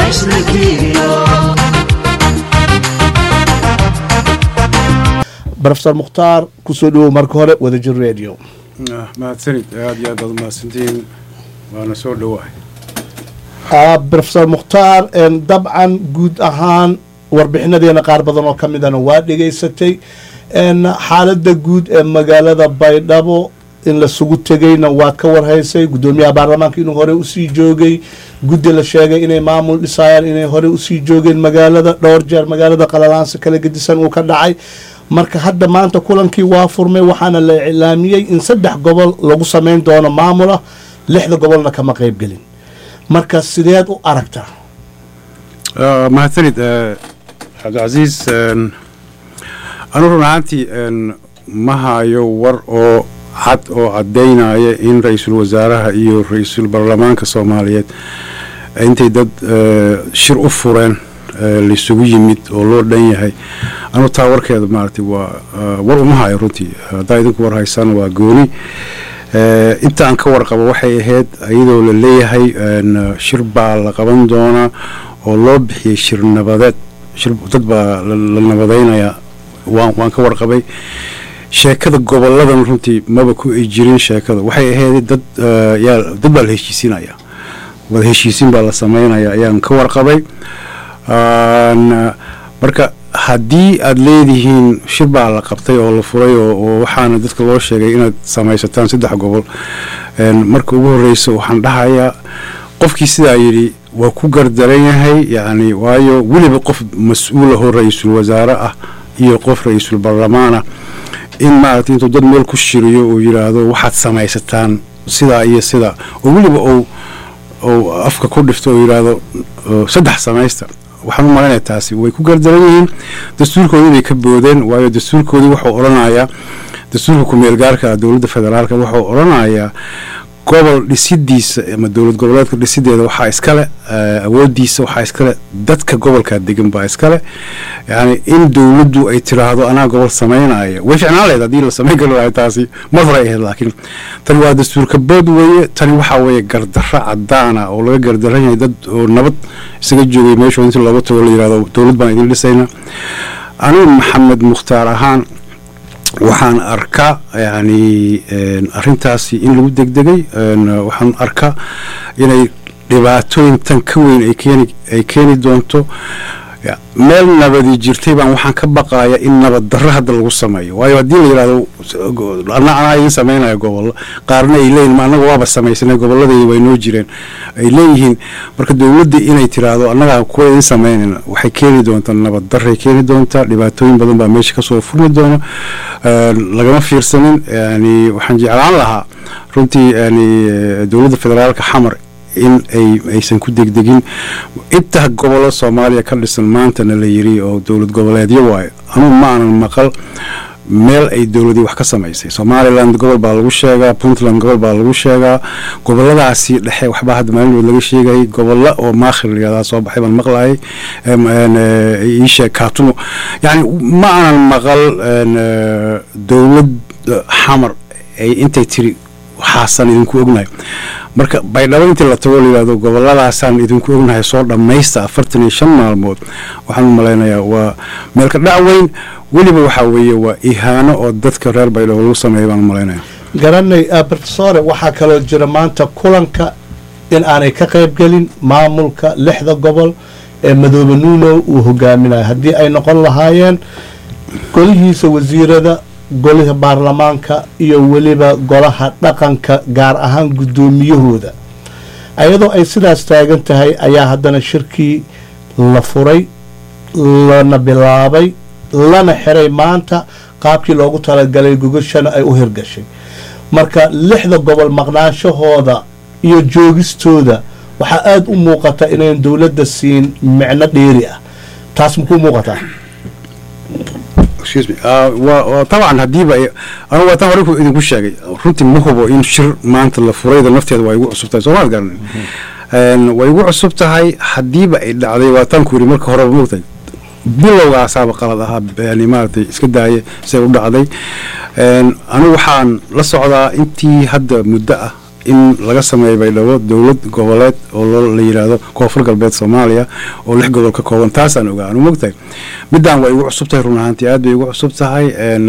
brofesor mukhtaar kusoo dhawow marka hore wadajir radio mahadsanid aada iyo aad baad umahadsantihiin waana soo dhowahay brofesor mukhtaar dabcan guud ahaan warbixinadeena qaar badan oo ka midana waa dhegaysatay xaalada guud ee magaalada baydhabo in lasugu tegayna waad ka warhaysay guddoomiyaha baarlamaanka inuu hore usii joogay guddi la sheegay inay maamul dhisayaan inay hore usii joogeen magaalada dhowr jeer magaalada qalalaansa kala gedisan uu ka dhacay marka hadda maanta kulankii waa furmay waxaana la iclaamiyey in saddex gobol lagu samayn doono maamul ah lixda gobolna kama qeybgelin marka sideed u aragtaa mahadsanid cabdicasiis anu run ahaantii ma hayo war oo cad oo caddaynaya in ra-iisul wasaaraha iyo ra-iisul baarlamaanka soomaaliyeed intay dad shir u fureen laisugu yimid oo loo dhan yahay anu taa warkeeda maaragtay waa war uma hayo runtii haddaa idinku war haysaan waa gooni inta aan ka warqabo waxay ahayd iyadoo la leeyahay shir baa la qaban doonaa oo loo bixiyey shir nabadeed shir dad baa la nabadaynayaa waan waan ka warqabay sheekada goboladan runtii maba ku ay jirin sheekada waxay ahayd dad yaa dad baa la heshiisinaya wada heshiisin baa la sameynaya ayaan ka warqabay marka haddii aada leedihiin shir baa la qabtay oo la furay oo waxaana dadka loo sheegay inaad samaysataan saddex gobol marka ugu horreysa waxaan dhahayaa qofkii sidaa yidhi waa ku gardaran yahay yacni waayo weliba qof mas-uul ahoo ra-iisul wasaare ah iyo qof ra-iisul baarlamaanah in maaragtay intuu dad meel ku shiriyo uu yidhaahdo waxaad samaysataan sidaa iyo sidaa oo weliba ou ou afka ku dhifto oo yidhaahdo saddex samaysta waxaan u malaynaya taasi way ku gardaran yihiin dastuurkoodii bay ka boodeen waayo dastuurkoodii wuxuu odhanayaa dastuurka ku-meel gaarka dowladda federaalka wuxuu odhanayaa gobol dhisidiisa ama dowlad goboleedka dhisideeda waxaa iskale awoodiisa waxaa iskale dadka gobolkaa degan baa iskale yani in dowladdu ay tiraahdo anaa gobol samaynaya way ficnaan lahayd haddii la samayn kari lahay taasi mar hore ay ahayd laakiin tani waa dastuurka bood weeye tani waxaa weeye gardarro cadaana oo laga gardaran yahay dad oo nabad isaga joogay meeshu intii looga tago la yirahdo dowlad baan idin dhisayna anigu maxamed mukhtaar ahaan waxaan arkaa yani arintaasi in lagu degdegay waxaan arkaa inay dhibaatooyin tan ka weyn ay keeni doonto meel nabadi jirtay baan waxaan ka baqaya in nabad darro hadda lagu sameeyo waayo haddii la yidhahdo anaa idin sameynaya gobollo qaarna ay leeyihin annaga waaba samaysanay gobolladii way noo jireen ay leeyihiin marka dowladda inay tiraahdo annaga kuwa idin sameynayna waxay keeni doontaa nabad darray keeni doontaa dhibaatooyin badan baa meesha kasoo furmi doona lagama fiirsanin yani waxaan jeclaan lahaa runtii yani dowladda federaalka xamar in ay aysan ku degdegin inta gobollo soomaaliya ka dhisan maantana la yiri oo dowlad goboleedyo waayo anugu ma aanan maqal meel ay dowladii wax ka samaysay somaliland gobol baa lagu sheegaa puntland gobol baa lagu sheegaa goboladaasi dhexe waxbaa hadda maalinood laga sheegayay gobollo oo maakhir layihahdaa soo baxay baan maqlayay iisheeg kaatumo yani ma aanan maqal dowlad xamar ay intay tiri waxaasan idinku ognahay marka baydhabo intii la tago layihahdo goboladaasaan idinku ognahay soo dhammaysta afartan iyo shan maalmood waxaan u malaynayaa waa meelka dhac weyn weliba waxaa weeye waa ihaano oo dadka reer baydhabo lagu sameeya baan u malaynaya garanay brofesore waxaa kaloo jira maanta kulanka in aanay ka qaybgelin maamulka lixda gobol ee madoobe nuuno uu hogaaminayo haddii ay noqon lahaayeen golihiisa wasiirada golaha baarlamaanka iyo weliba golaha dhaqanka gaar ahaan guddoomiyahooda ayadoo ay sidaas taagan tahay ayaa haddana shirkii la furay lana bilaabay lana xiray maanta qaabkii loogu talagalay gogashana ay u hirgashay marka lixda gobol maqnaanshahooda iyo joogistooda waxaa aada u muuqata inayn dowladda siin micno dheeri ah taas makuu muuqataa طبعا hadiiba anu waa tan hore idinku sheegay runtii ma hubo in shir maanta la furayda nafteeda waa igu cusub tahay soomaad garanin way igu cusub tahay hadiiba ay dhacday waa tan ku yiri marka horeba moogtay bilowgaasaaba qalad ahaa yani maaragtay iska daaye siday u dhacday anigu waxaan la socdaa intii hadda muddo ah in laga sameeyo baydhabo dowlad goboleed oo loo la yidhaahdo koonfur galbeed soomaaliya oo lix gobol ka kooban taasaan ogaa anu mogtahay middan waa igu cusub tahay run ahaantii aad bay igu cusub tahay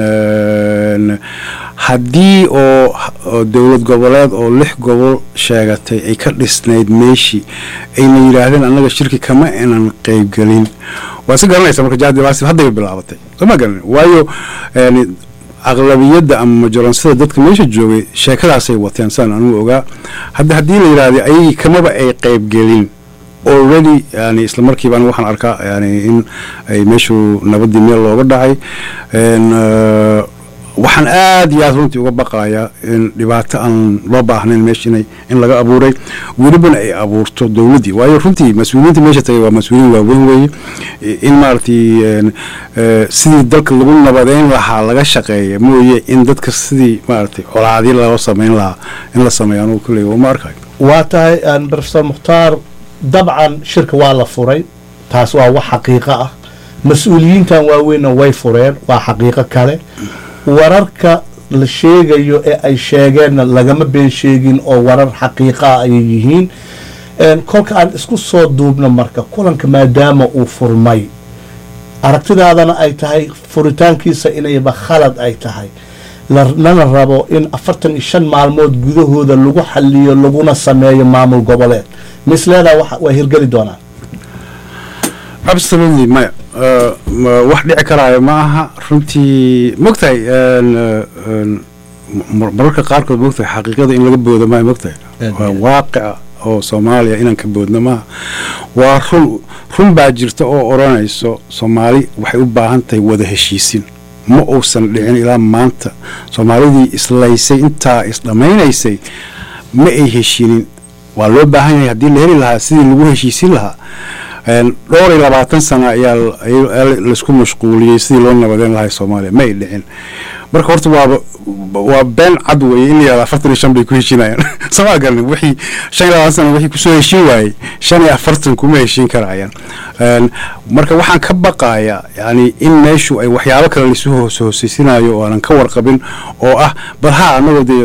haddii oo dowlad goboleed oo lix gobol sheegatay ay ka dhisnayd meeshii ayna yidhaahdeen annaga shirki kama inan qeybgelin waa si garanaysa marka jaadibaasi haddayba bilaabatay sooma garanin waayo aqlabiyadda ama majoraansada dadka meesha joogay sheekadaasay wateen saan anugu ogaa hadda haddii la yidhahda ayagii kamaba ay qeybgelin already yani isla markiiba anigu waxaan arkaa yani in ay meeshu nabadii meel looga dhacay waxaan aad iyo aad runtii uga baqayaa in dhibaato aan loo baahnayn meesha inay in laga abuuray welibana ay abuurto dowladdii waayo runtii mas-uuliyiinta meesha tagay waa mas-uuliyiin waaweyn weeye in maaragtay sidii dalka lagu nabadeyn lahaa laga shaqeeya mooye in dadka sidii maaragtay colaadii loo sameyn lahaa in la sameeyo anugu kulley uma arkayo waa tahay profesor mukhtaar dabcan shirka waa la furay taas waa wax xaqiiqo ah mas-uuliyiintan waaweynna way fureen waa xaqiiqo kale wararka la sheegayo ee ay sheegeenna lagama been sheegin oo warar xaqiiqaa ayay yihiin kolka aan isku soo duubno marka kulanka maadaama uu furmay aragtidaadana ay tahay furitaankiisa inayba khalad ay tahay lana rabo in afartan iyo shan maalmood gudahooda lagu xaliyo laguna sameeyo maamul goboleed misleedaa waa hirgeli doonaan absolutely maya wax dhici karaayo ma aha runtii mogtahay mararka qaarkood mogtahay xaqiiqada in laga boodo maayo mogtahay waa waaqica oo soomaaliya inaan ka boodno maaha waa run run baa jirta oo odhanayso soomaali waxay u baahan tahay wada heshiisin ma uusan dhicin ilaa maanta soomaalidii islaysay intaa isdhammaynaysay ma ay heshiinin waa loo baahan yahay haddii la heli lahaa sidii lagu heshiisin lahaa dhowr iyo labaatan sana ayaa laisku mashquuliyey sidii loo nabadeyn lahay soomaaliya ma ay dhicin marka horta waaba waa been cad weeye in la yihahdo afartan iyo shan bay ku heshinayaan somaa garanin wixii shan iyo labaatan sana wixii kusoo heshin waayey shan iyo afartan kuma heshin karayaan marka waxaan ka baqayaa yani in meeshu ay waxyaabo kale laisu hoos hooseysinaayo oo aanan ka warqabin oo ah bal ha annagoo dee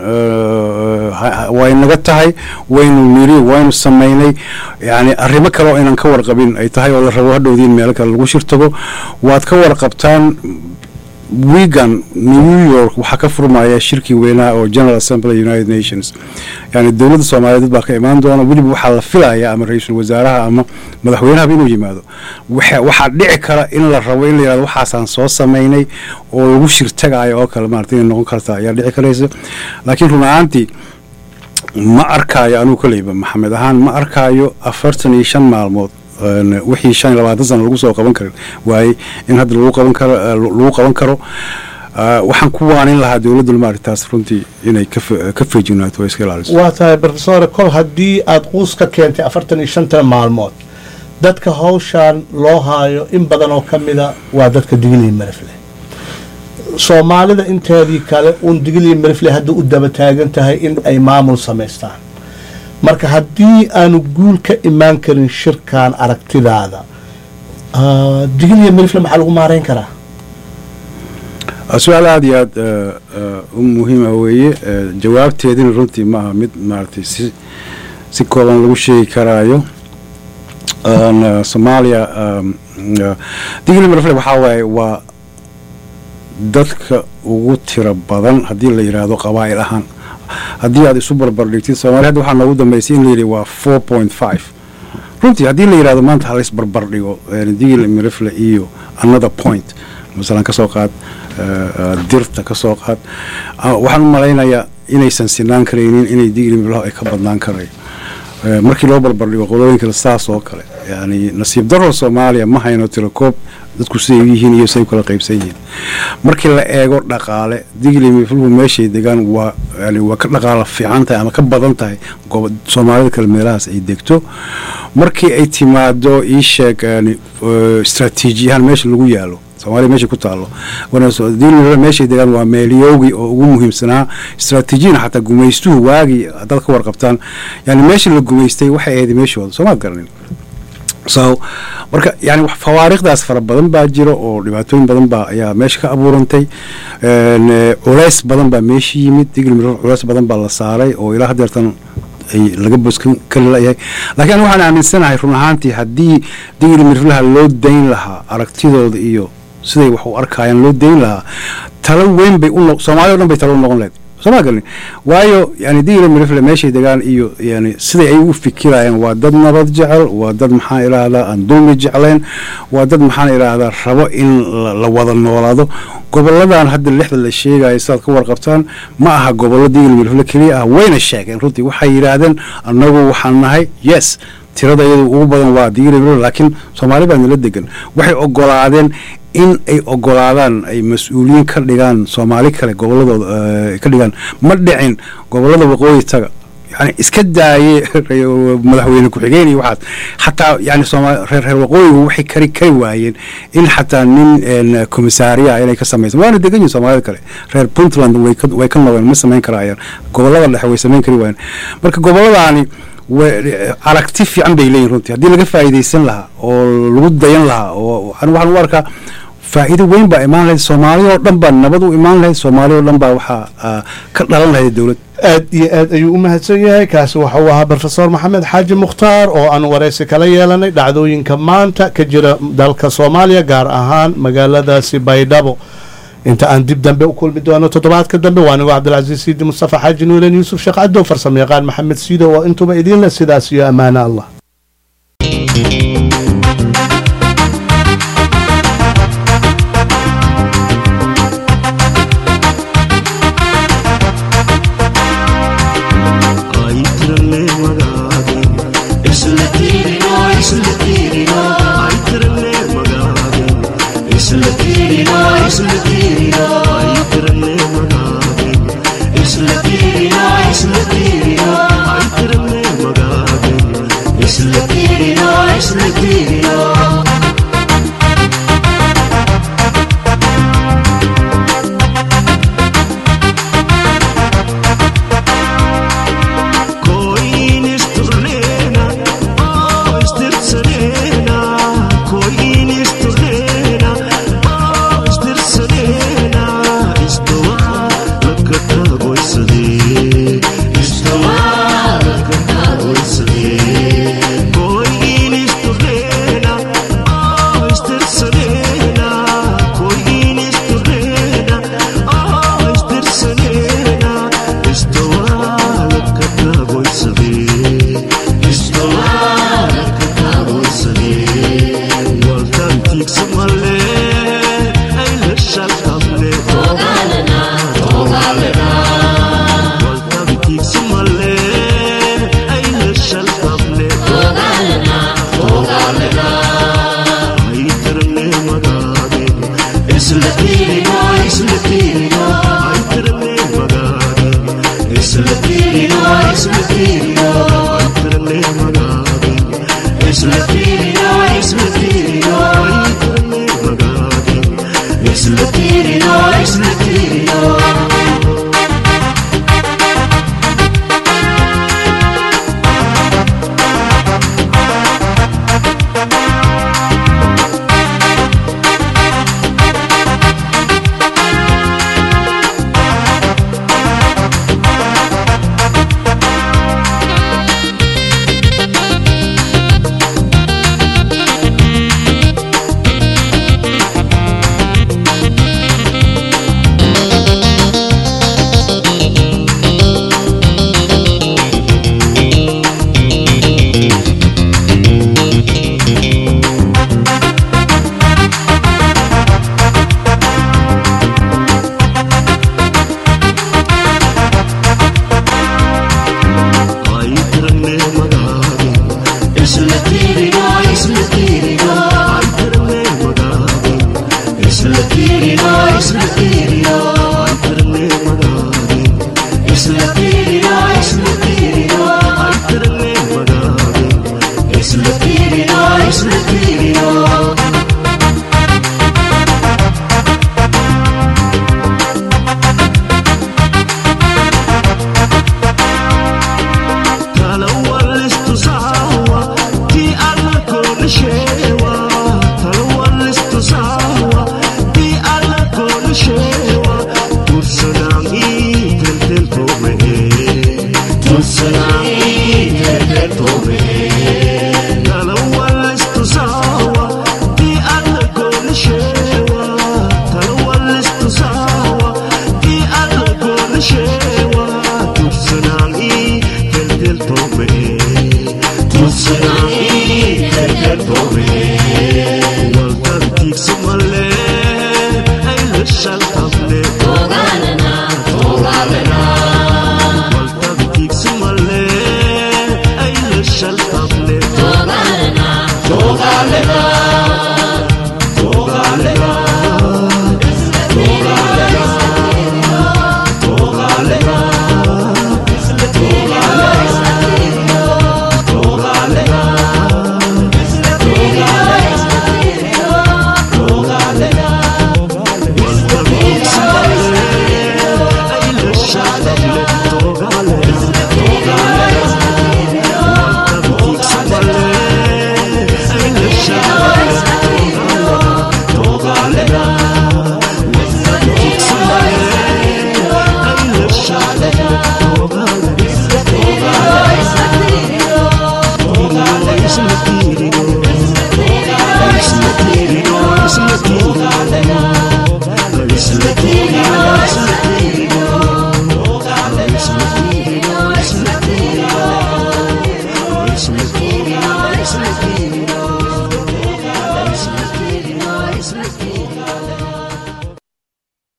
way naga tahay waynu niri waynu samaynay yani arrimo kale oo aynan ka warqabin ay tahay oo la rabo hadhowdii in meelo kale lagu shirtago waad ka warqabtaan wigan new york waxaa ka furmaya shirkii weynaa oo general assembly united nations yani dowladda soomaaliyeed dad baa ka imaan doona weliba waxaa la filaya ama ra-iisul wasaaraha ama madaxweynahaba inuu yimaado waxaa dhici kara in la rabo in la yihahdo waxaasaan soo samaynay oo lagu shirtagayo oo kale maarata inay noqon karta ayaa dhici karaysa laakiin run ahaantii ma arkaayo anugu koleyba maxamed ahaan ma arkaayo afartan iyo shan maalmood wixii shan iyo labaatan sana lagu soo qaban karin waaye in hadda lagu qaban karo lagu qaban karo waxaan ku waanin lahaa dowladda maaritaas runtii inay ka feejignaato oo iska ilaaliso waa tahay profesor kol haddii aada quus ka keentay afartan iyo shanta maalmood dadka hawshaan loo haayo in badan oo ka mida waa dadka digiliya marifle soomaalida inteedii kale uun digiliya marifle hadda u daba taagan tahay in ay maamul samaystaan marka haddii aanu guul ka imaan karin shirkan aragtidaada digiliya marifle maxaa lagu maareyn karaa su-aal aada iyo aada u muhiima weeye jawaabteedina runtii maaha mid maaragtay si si kooban lagu sheegi karaayo soomaaliya digiliya marifle waxaa waaye waa dadka ugu tiro badan haddii la yidhaahdo qabaa'il ahaan haddii aad isu barbardhigtid soomaliya hadda waxaa noogu dambeysay in la yidhi waa four point five runtii haddii la yidhahdo maanta hala isbarbardhigo digil mirifle iyo another point masalan ka soo qaad dirta ka soo qaad waxaan u malaynayaa inaysan sinaan karaynin inay digil mirifle ay ka badnaan karayo markii loo barbardhigo qolooyin kale saas oo kale yani nasiib daro soomaaliya ma hayno tirakoob dadku siday u yihiin iyo say kala qaybsan yihiin markii la eego dhaqaale digli mifluhu meeshay degaan waa yani waa ka dhaqaala fiican tahay ama ka badan tahay soomaalida kale meelahaas ay degto markii ay timaado ii sheeg yani istraatiijiyahaan meesha lagu yaalo soomaaliya meesha ku taalo digli meeshay degaan waa meelyoogi oo ugu muhiimsanaa istraatiijiyana xataa gumaystuhu waagii haddaad ka warqabtaan yani meesha la gumaystay waxay ahayd meeshooda soomaad garanin so marka yani wax fawaariikhdaas fara badan baa jira oo dhibaatooyin badan baa ayaa meesha ka abuurantay Een, eh, culays badan baa meesha yimid digil mirifle culays badan baa la saaray oo ilaa hadeertan ay laga boskan kari layahay laakiin aniga waxaan aaminsanahay run ahaantii haddii digil miriflaha loo dayn lahaa aragtidooda iyo siday wax u arkayaan loo dayn lahaa talo weyn bay u no- soomaalida o dhan bay talo u noqon lahayd sooma galin waayo yani digila mirifle meeshay degaan iyo yani siday ay u fikirayaan waa dad nabad jecel waa dad maxaan idhaahdaa aan dulmi jeclayn waa dad maxaan idhaahdaa rabo in la, la wada noolaado goboladan hadda lixda la sheegayo sidaad ka warqabtaan ma aha gobollo digil mirifle keliya ah wayna sheegeen runtii waxay yidhaahdeen annagu waxaan nahay yes tirada iyadu ugu badan waa digili mirifle laakiin soomaali baa nala degan waxay ogolaadeen in ay ogolaadaan ay mas-uuliyiin ka dhigaan soomaali kale goboladooda eh, ka dhigaan ma dhicin gobolada waqooyi taga yani iska daaye madaxweyne ku-xigeen iyo waxaas xataa yani sooma- reer reer waqooyigu waxay kari kari waayeen in xataa nin een, komisaariya inay ka samaysan waana degan yihin soomaalida kale reer puntland way ka way ka noqdeen ma samayn karayaan gobolada dhexe way samayn kari waayeen marka goboladaani wa- aragti fiican bay leeyihin runtii haddii laga faa'iidaysan lahaa oo lagu dayan lahaa oo ani waxaan u arkaa faa'iido weyn baa imaan lahayd soomaaliya oo dhan baa nabad u imaan lahayd soomaaliya oo dhan baa waxaa ah, ka dhalan lahayd dowlad aad iyo aad ayuu u mahadsan yahay kaasi waxa uu ahaa brofesor maxamed xaaji mukhtaar oo aan waraysi kala yeelanay dhacdooyinka maanta ka jira dalka soomaaliya gaar ahaan magaaladaasi baydhabo inta aan dib dambe u kulmi doono toddobaadka dambe waa anigo cabdilcasiis siidi mustafa xaaji nuulen yuusuf sheekh cadow farsamo yaqaan maxamed siido oo intuba idiin leh sidaas iyo ammaano allah ಆಯ್ತಿರಲ್ಲೇ ಮಗಾಗೆ ಇಸಲು ತೀರಿನೋ ಇಸಲು ತೀರಿನೋ ಆಯ್ತಿರಲ್ಲೇ ಮಗಾಗೆ ಇಸಲು ತೀರಿನೋ ಇಸಲು ತೀರಿನೋ ಆಯ್ತಿರಲ್ಲೇ ಮಗಾಗೆ ಇಸಲು ತೀರಿನೋ ಇಸಲು ತೀರಿನೋ ಆಯ್ತಿರಲ್ಲೇ ಮಗಾಗೆ ಇಸಲು ತೀರಿನೋ ಇಸಲು ತೀರಿನೋ Koin isturlena, oh istirselena, koin isturlena, oh istirselena, istowa lakata goisade, istowa lakata goisade. Koin isturlena, oh istirselena, koin isturlena, oh istirselena, istowa lakata goisade, istowa lakata goisade. Waltan tiksamale, ay lashaltamle, togalena, togalena. Waltan tiksamale, ay lashaltamle, togalena, togalena. Ay terle magage, isla tirino, isla tirino. Ay terle magage, isla tirino, isla tirino. Ay terle magage, isla tirino, isla tirino. Ay terle magage, isla tirino, isla tirino. لنا